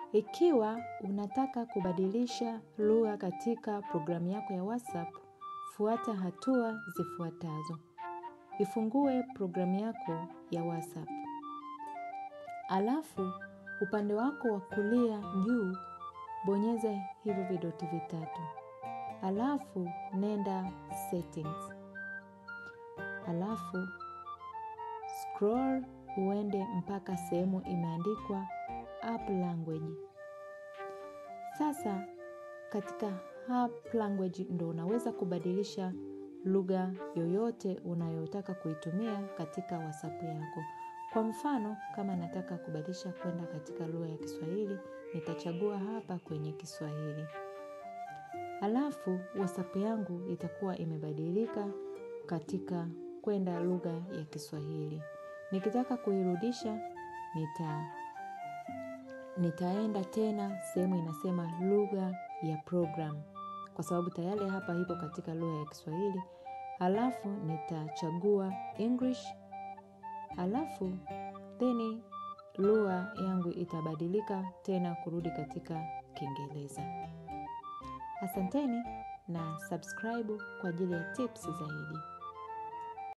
Ikiwa unataka kubadilisha lugha katika programu yako ya WhatsApp, fuata hatua zifuatazo. Ifungue programu yako ya WhatsApp. Alafu, upande wako wa kulia juu, bonyeza hivyo vidoti vitatu. Alafu, nenda settings. Alafu, scroll uende mpaka sehemu imeandikwa app language. Sasa, katika app language ndo unaweza kubadilisha lugha yoyote unayotaka kuitumia katika WhatsApp yako. Kwa mfano, kama nataka kubadilisha kwenda katika lugha ya kiswahili, nitachagua hapa kwenye kiswahili. Alafu, WhatsApp yangu itakuwa imebadilika katika kwenda lugha ya kiswahili. Nikitaka kuirudisha, nitaenda tena, sehemu inasema lugha ya program. Kwa sababu tayari hapa ipo katika lugha ya kiswahili. Alafu, nitachagua English. Alafu, theni lugha yangu itabadilika tena kurudi katika kiingereza. Asanteni na subscribe kwa ajili ya tips zaidi.